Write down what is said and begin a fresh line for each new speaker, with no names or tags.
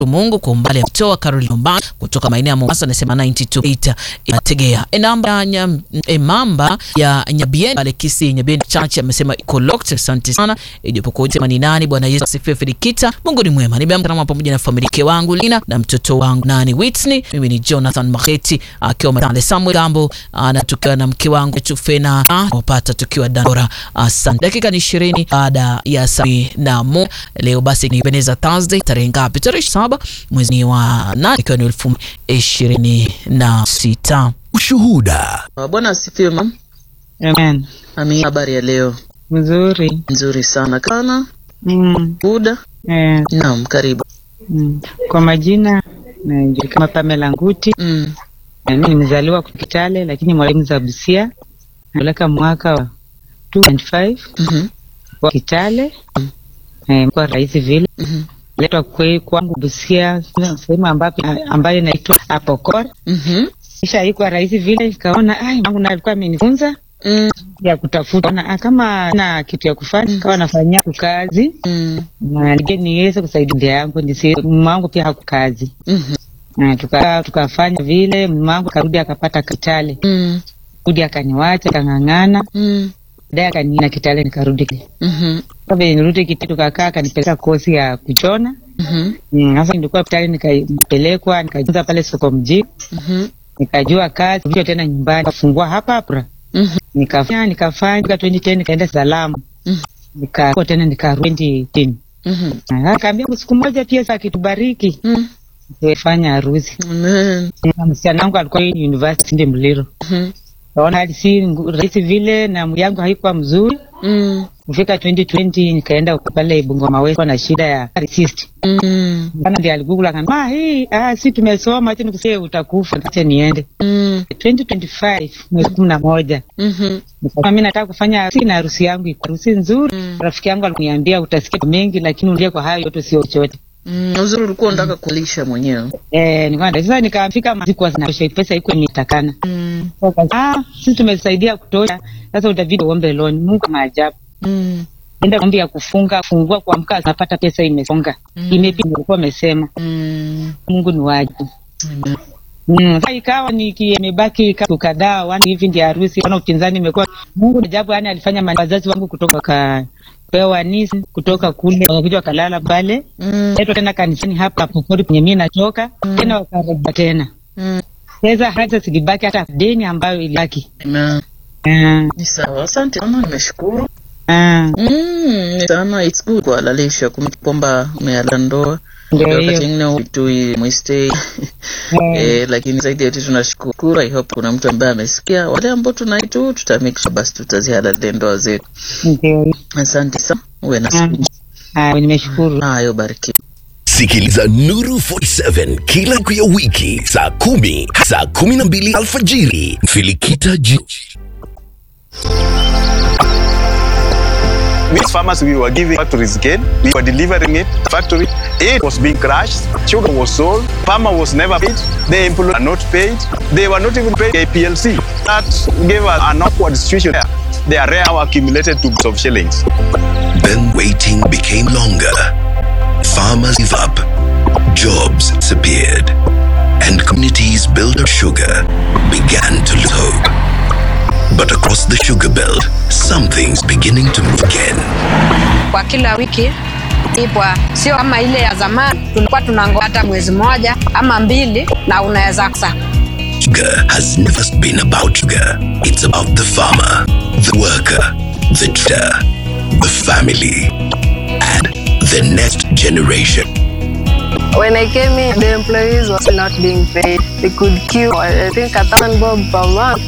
Mungu kwa umbali amtoa Caroline Mbani kutoka maeneo ya Mombasa, anasema 92 inategea enamba ya emamba ya Nyabien Alekisi Nyabien Church amesema iko locked. Asante sana ijapokuwa sema ni nani. Bwana Yesu asifiwe. Filikita, Mungu ni mwema. Nimeamka pamoja na familia wangu Lina na mtoto wangu nani Whitney. Mimi ni Jonathan Maheti akiwa Matale Samuel Gambo anatukiwa na mke wangu Chufena wapata tukiwa Dandora. Asante. Dakika ni 20 baada ya saa na mo leo basi ni Beneza Thursday tarehe ngapi? Tarehe saba mwezi wa nane ikiwa ni elfu ishirini na sita.
Ushuhuda.
Bwana asifiwe mam.
Amen.
Amina. Habari ya leo?
Mzuri.
Nzuri sana kana
Mm.
buda.
Eh,
Naam, karibu.
mm. Kwa majina najulikana kama Pamela Nguti.
Mm.
Na Mimi nimezaliwa Kitale lakini mwalimu za Busia. Naleka mwaka wa 2.5
Mhm.
wa Kitale. Eh, kwa rais vile.
Mhm.
Letwa kwe kwangu Busia sehemu ambapo ambayo inaitwa Apokor.
Mhm.
Kisha iko rais vile ikaona ai mangu na alikuwa amenifunza
Mm.
ya kutafuta na kama na kitu ya kufanya kawa nafanyia kazi
Mm.
na nije niweze kusaidia ndia yangu nisi mume wangu pia hakukazi
Mhm.
na tuka tukafanya vile mume wangu akarudi akapata Kitale
Mm.
rudi akaniwacha akang'ang'ana
Mm.
baadaye akaniina Kitale nikarudi
Mhm.
kabla nirudi Kitale tukakaa akanipeleka kosi ya kuchona
Mhm.
Mm, sasa nilikuwa Kitale nikapelekwa nikajifunza pale soko mjini
Mhm.
nikajua kazi kisha tena nyumbani kafungua hapa hapa
Mhm.
nikafanya nikafanya mpaka 2010 nikaenda Salamu
Mhm.
nika tena nikarudi tena
Mhm.
akaambia siku moja pia sasa akitubariki
Mm.
fanya harusi
Amen.
Na msichana wangu alikuwa university ndi Mliro.
Mhm.
Naona hali si ngu- rahisi vile na mwili yangu haikuwa mzuri.
Mm.
Kufika 2020 nikaenda huko pale Bungoma West na shida ya cyst.
Mm.
Bana ndiye aligugula akaniambia, "Ah, hii ah, si tumesoma acha nikusie utakufa acha niende."
Mm.
2025 mwezi kumi na moja
Mhm.
nikasema mimi nataka kufanya harusi na harusi yangu iko harusi nzuri.
Mm.
Rafiki yangu aliniambia utasikia mengi lakini ulie kwa hayo yote sio chochote.
Mm. Uzuri ulikuwa unataka kulisha mwenyewe.
Eh, nikaenda sasa nikafika maziko zinatosha pesa iko nitakana.
Mm.
Ah, sisi tumesaidia kutosha. Sasa utabidi uombe loan. Mungu maajabu.
Mm.
Enda ombi ya kufunga, fungua kuamka napata pesa imesonga.
Mm.
Imepita nilikuwa umesema.
Mm.
Mungu ni wajibu.
Amen.
Mm. Sasa ikawa ni imebaki kama kadhaa wana hivi ndio harusi wana upinzani imekuwa Mungu ni ajabu yani alifanya mani- wazazi wangu kutoka wakapewa nisi kutoka kule wakakuja wakalala pale.
Mm.
Leto tena kanisani hapa Pokori penye mimi natoka tena wakarejea tena.
Mm.
Sasa hata silibaki hata deni ambayo ilibaki.
Amen.
Ah,
Ni sawa. Asante mama, nimeshukuru.
ah,
Mm, ni sana it's good kuhalalisha kumbuka kwamba umeala ndoa
ndio
wakati
hiyo.
mwingine uitui mwistei
Eh,
eh, lakini zaidi yote tunashukuru. I hope kuna mtu ambaye amesikia. Wale ambao tunaitu tuta make sure basi tutazihalali ndoa zetu.
Ndio hiyo.
Asante sana, uwe na
Ah,
siku njema.
ah, nimeshukuru.
Hayo bariki.
Sikiliza Nuru 47 kila siku ya wiki saa kumi saa kumi na mbili alfajiri Filikita Jiji.
These farmers we were giving factories gain, we were delivering it factory. It was being crushed, sugar was sold, farmer was never paid, the employees are not paid, they were not even paid a PLC. That gave us an awkward situation there. Their rare accumulated to of shillings.
Then waiting became longer. Farmers gave up. Jobs disappeared. And communities built of sugar began to lose hope. But across the sugar belt, something's beginning to move again.
kwa kila wiki ipwa sio kama ile ya zamani tulikuwa tunangoja hata mwezi mmoja ama mbili na unaweza kusa
Sugar has never been about sugar. It's about the farmer, the worker, the trader, the family, and the next generation.
When I came in, the employees was not being paid. They could queue, I think, a thousand bob per month